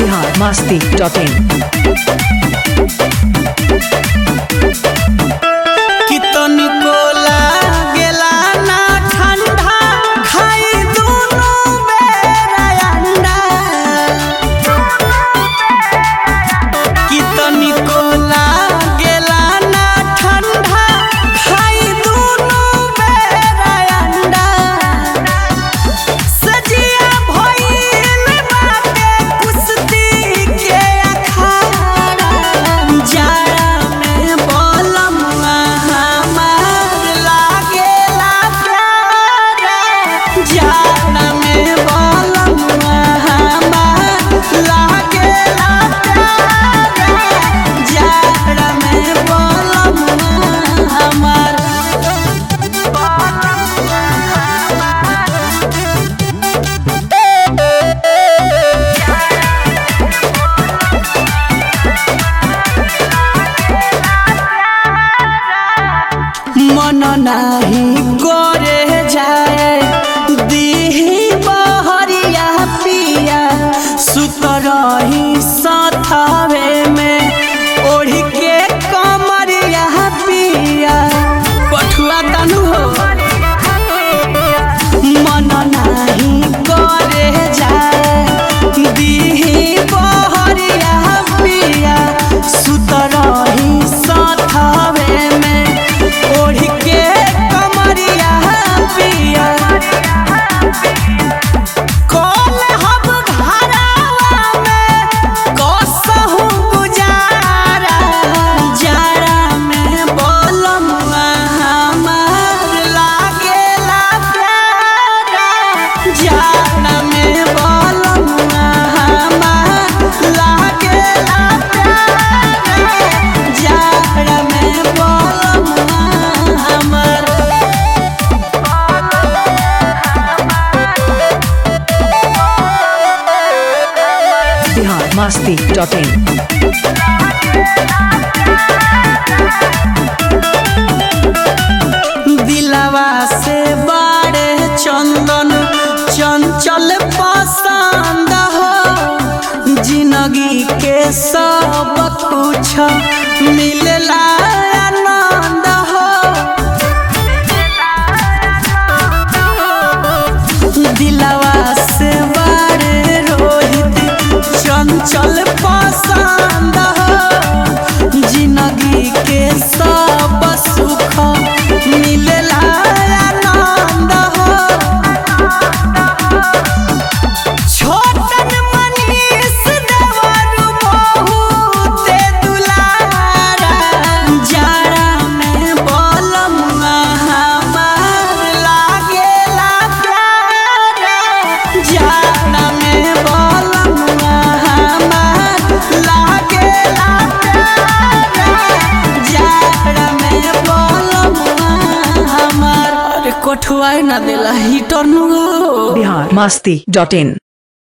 Bihar Masti dot in कितनी कोला गेला ना ठंडा खाई दुनु बेरा अंडा कितनी कोला गेला ना ठंडा खाई दुनु बेरा अंडा सजिया भइल बाटे कुश्ती के अखाड़ा जाड़ा में बलमुआ हमार लागेला प्यारा जाड़ा में बलमुआ हमार लागेला प्यारा जाड़ा में बलमुआ हमार मन नाही गोरे जाए दीही बहरिया पिया सुत रही सथावे में ओढ़ के कमरिया पिया पठुआ तनु हो मन नाही गोरे जाए दीही बहरिया पिया सुत रही सथावे में ओढ़ के कमरिया पिया कल हम घरावा में कसहु गुजारा जाड़ा में बोलमुआ हमार लागेला प्यारा जाड़ा में बोलमुआ हमार लागेला प्यारा जाड़ा में बोलमुआ हमार बिहार मस्ती डॉट इन दिलवा से बाड़े चंदन चंचल पसंद हो जिंदगी के सब कुछ मिलला आनंद हो दिलवा से बाड़े रोहित चंचल पसंद हो जिंदगी के सब सुख मिलला आनंद हो छोटन मनीष देवर बहुते दुलारा जाड़ा में बलमुआ हमार लागेला प्यारा जाड़ा में बलमुआ हमार लागेला प्यारा जाड़ा में बलमुआ हमार अरे कोठुआ ना देला हीटर नु हो बिहार मस्ती डॉट इन